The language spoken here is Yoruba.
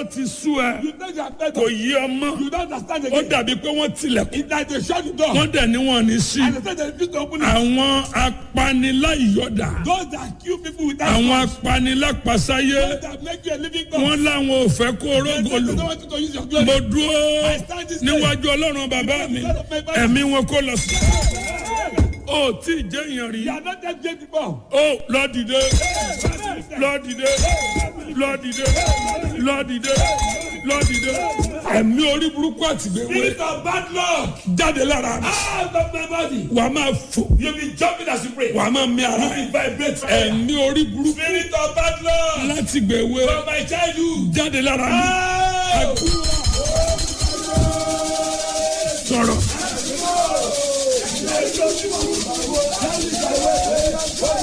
ti sú ẹ You think you are better. kò yí ọmọ You don't understand ó again. dàbí pé wọ́n tilẹ̀kùn It's like they shut the door. wọ́n dẹ̀ ní wọn ní sí And they say they refuse to open it. àwọn apaniláyọ̀dà Those that kill people without àwọn cause. apanilápasáyé Those that make you a living God. wọ́n láwọn ò fẹ́ kó They say orógò they lò don't want you to use your glory. mo dúró I stand this day. níwájú ọlọ́run bàbá mi ẹ̀mí wọn kó lọ sí ó tí ì jẹ́ èèyàn rí You are not that great before. ó lọ dìde lọ dìde lọ dìde lọ dìde lọ dìde ẹ̀mí orí burúkú àtìgbèwé Spirit of bad luck. jáde lára mi Out of my body. wà á máa fò You'll be jumping as you pray. wà á máa mí ara You ẹ̀ will vibrate. ẹ̀mí orí burúkú Spirit of bad luck. láti gbèwé From my childhood. jáde lára mi Out. sọ̀rọ̀ Out.